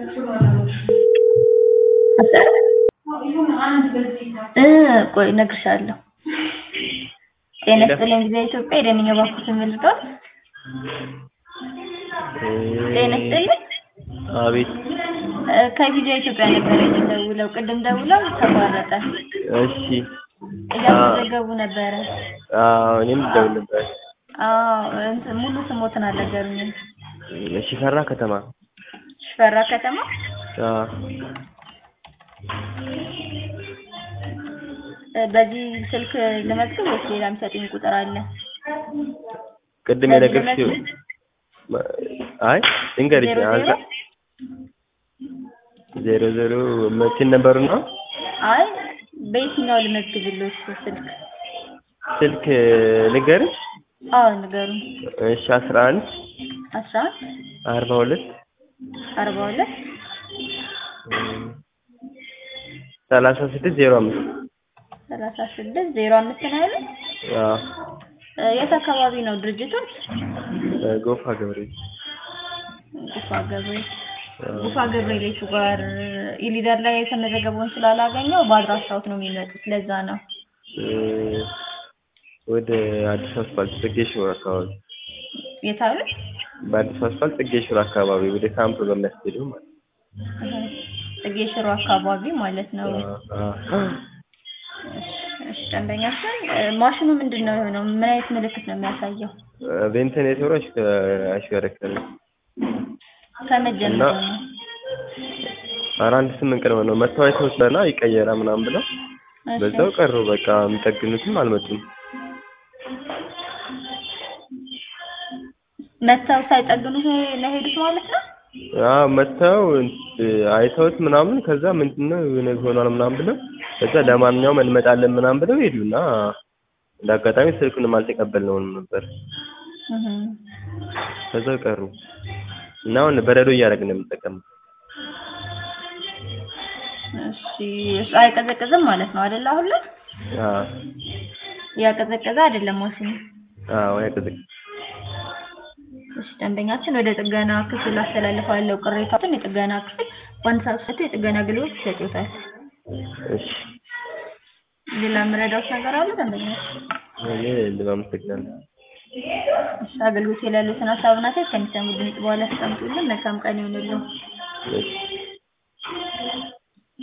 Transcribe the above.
ቆይ እነግርሻለሁ። ጤና ይስጥልኝ ጊዜ ኢትዮጵያ የደንኛ ባንኩ ምልጦት ጤና ይስጥልኝ። አቤት ከቪዲዮ ኢትዮጵያ ነበር የደውለው ቅድም ደውለው ተቋረጠ። እሺ እያመዘገቡ ነበረ። አዎ እኔም ልደውል ነበር። አዎ እንትን ሙሉ ስሞትን አልነገሩኝም። ሽፈራ ከተማ ሽፈራ ከተማ አዎ በዚህ ስልክ ልመዝግብ ወይስ ሌላ የሚሰጡኝ ቁጥር አለ? ቅድም የነገርሽው አይ ልንገርሽ ዜሮ ዜሮ? ዜሮ ዜሮ መቼን ነበሩ ነው አይ በየትኛው ልመዝግብልዎት ስልክ? ስልክ ልንገርሽ አዎ ንገሩኝ። እሺ አስራ አንድ አስራ አንድ አርባ ሁለት አርባ ሁለት ሰላሳ ስድስት ዜሮ አምስት ሰላሳ ስድስት ዜሮ አምስት ነው ያሉት? አዎ የት አካባቢ ነው ድርጅቶች? ጎፋ ገብርኤል ጉፋ ገብርኤል ጉፋ ገብርኤል የቱ ጋር ኢሊደር ላይ የተመዘገበውን ስላላገኘው በአድራሻዎት ነው የሚመጡት። ለዛ ነው። ወደ አዲስ አስፋልት ጽጌ ሽሮ አካባቢ የት አሉ? በአዲስ አስፋልት ጽጌ ሽሮ አካባቢ ወደ ካምፕ በሚያስኬደው ማለት ነው። ጽጌ ሽሮ አካባቢ ማለት ነው። አዎ አዎ እሺ ደንበኛችን ማሽኑ ምንድን ነው የሆነው? ምን አይነት ምልክት ነው የሚያሳየው? ቬንቲሌተሩ አይሽከረከርም። ከመጀመሩ እና- ነው። ኧረ አንድ ስምንት ቀን ሆነው መተው አይተውትና ይቀየራ ምናምን ብለው እሺ። በዛው ቀሩ። በቃ የሚጠግኑትም አልመጡም። መተው ሳይጠግኑ ነው ሄዱት ማለት ነው? አዎ መተው አይተውት ምናምን ከዛ ምንድነው የሆነ ሆኗል ምናምን ብለው ከዛ ለማንኛውም እንመጣለን ምናምን ብለው ሄዱና እንደ አጋጣሚ ስልኩንም አልተቀበልነውም ነበር። እህ ከዛው ቀሩ እና አሁን በረዶ እያደረግን ነው የምንጠቀመው። እሺ እሱ አይቀዘቅዝም ማለት ነው አይደል? አሁን ላይ አዎ ያቀዘቀዘ አይደለም ማሽኑ። አዎ ያቀዘቅ እሺ ደንበኛችን ወደ ጥገና ክፍል አስተላልፋለሁ ቅሬታዎትን። የጥገና ክፍል በአንድ ሰዓት ውስጥ የጥገና አገልግሎት ይሰጡታል። እሺ ሌላ የምረዳዎት ነገር አለ ደንበኛችን? እኔ አመሰግናለሁ። እሺ አገልግሎት ላይ ያሉትን ሀሳብና አስተያየት ከሚሰሙ ድምጽ በኋላ ያስቀምጡልን። መልካም ቀን ይሁንልዎ። እሺ